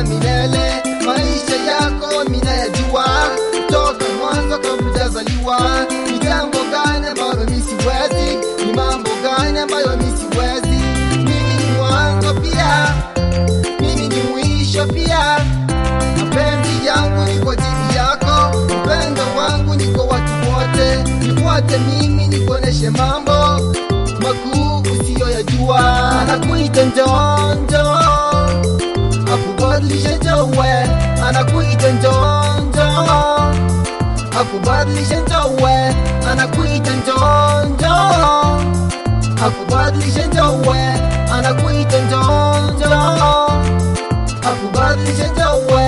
wa milele. Maisha yako minayajua toka mwanzo kabla hujazaliwa. Ni jambo gani ambalo mi siwezi? Ni mambo gani ambayo mi siwezi? Mimi ni mwanzo pia, mimi ni mwisho pia. Mapenzi yangu ni kwa ajili yako, upendo wangu ni kwa watu wote. Nifuate mimi, nikuoneshe mambo makuu usiyoyajua. Anakuita njoo njoo, akubadilishe njowe. Anakuita njoo njoo, akubadilishe njowe. Anakuita njoo njoo, akubadilishe njowe. Anakuita njoo njoo, akubadilishe njowe.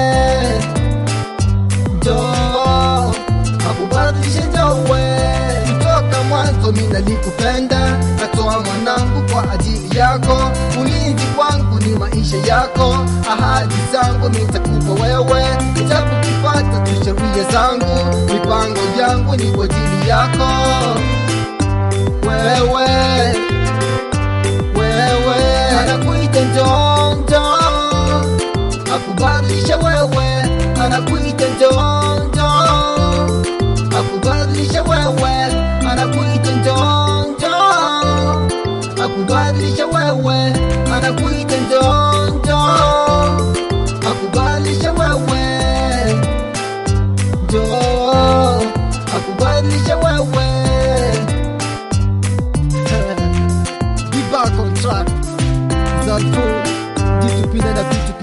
Njoo, akubadilishe njowe. Kutoka mwanzo mimi nalikupenda, natoa mwanangu kwa ajili yako. Ulinzi wangu ni maisha yako, ahadi zangu nitakupa wewe. Nitakupata tu sheria zangu, mipango yangu ni kwa ajili yako wewe wewe anakuita njoo njoo akubadilisha wewe anakuita njoo njoo akubadilisha wewe anakuita njoo njoo akubadilisha wewe anakuita njoo njoo akubadilisha wewe njoo akubadilisha wewe Be back on track. Zalfo, D2P na vitu